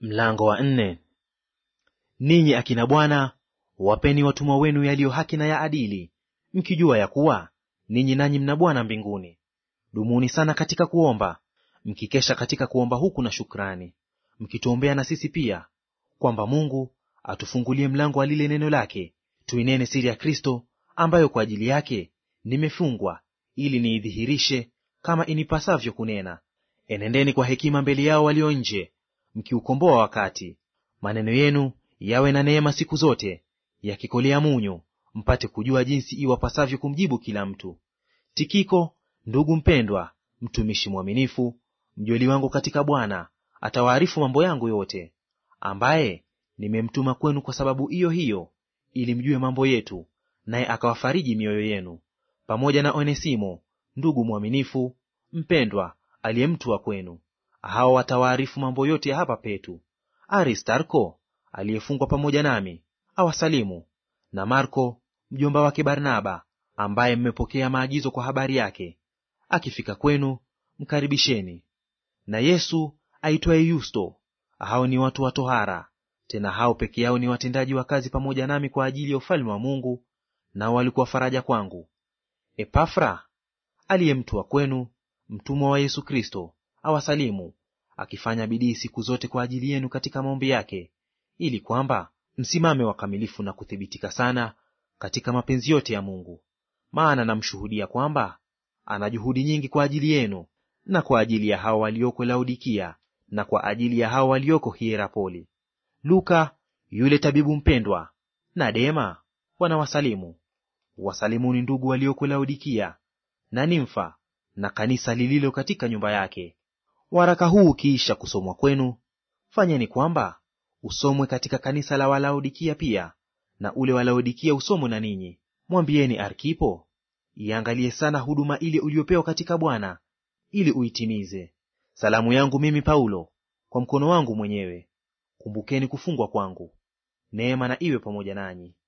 Mlango wa nne. Ninyi akina bwana, wapeni watumwa wenu yaliyo haki na ya adili, mkijua ya kuwa ninyi nanyi mna Bwana mbinguni. Dumuni sana katika kuomba, mkikesha katika kuomba huku na shukrani, mkituombea na sisi pia, kwamba Mungu atufungulie mlango wa lile neno lake, tuinene siri ya Kristo, ambayo kwa ajili yake nimefungwa, ili niidhihirishe kama inipasavyo kunena. Enendeni kwa hekima mbele yao walio nje, mkiukomboa wakati. Maneno yenu yawe na neema siku zote, yakikolea munyu, mpate kujua jinsi iwapasavyo kumjibu kila mtu. Tikiko, ndugu mpendwa, mtumishi mwaminifu, mjoli wangu katika Bwana, atawaarifu mambo yangu yote, ambaye nimemtuma kwenu kwa sababu hiyo hiyo, ili mjue mambo yetu, naye akawafariji mioyo yenu, pamoja na Onesimo ndugu mwaminifu mpendwa, aliye mtu wa kwenu. Hao watawaarifu mambo yote ya hapa petu. Aristarko aliyefungwa pamoja nami awasalimu, na Marko mjomba wake Barnaba, ambaye mmepokea maagizo kwa habari yake. Akifika kwenu mkaribisheni. Na Yesu aitwaye Yusto. Hao ni watu wa tohara, tena hao peke yao ni watendaji wa kazi pamoja nami kwa ajili ya ufalme wa Mungu, nao walikuwa faraja kwangu. Epafra aliye mtu wa kwenu, mtumwa wa Yesu Kristo, awasalimu akifanya bidii siku zote kwa ajili yenu katika maombi yake, ili kwamba msimame wakamilifu na kuthibitika sana katika mapenzi yote ya Mungu. Maana namshuhudia kwamba ana juhudi nyingi kwa ajili yenu na kwa ajili ya hao walioko Laodikia na kwa ajili ya hao walioko Hierapoli. Luka yule tabibu mpendwa na Dema wanawasalimu. Wasalimuni ndugu walioko Laodikia na Nimfa na kanisa lililo katika nyumba yake. Waraka huu ukiisha kusomwa kwenu, fanyeni kwamba usomwe katika kanisa la Walaodikia pia, na ule wa Laodikia usomwe na ninyi. Mwambieni Arkipo iangalie sana huduma ile uliyopewa katika Bwana, ili uitimize. Salamu yangu mimi Paulo kwa mkono wangu mwenyewe. Kumbukeni kufungwa kwangu. Neema na iwe pamoja nanyi.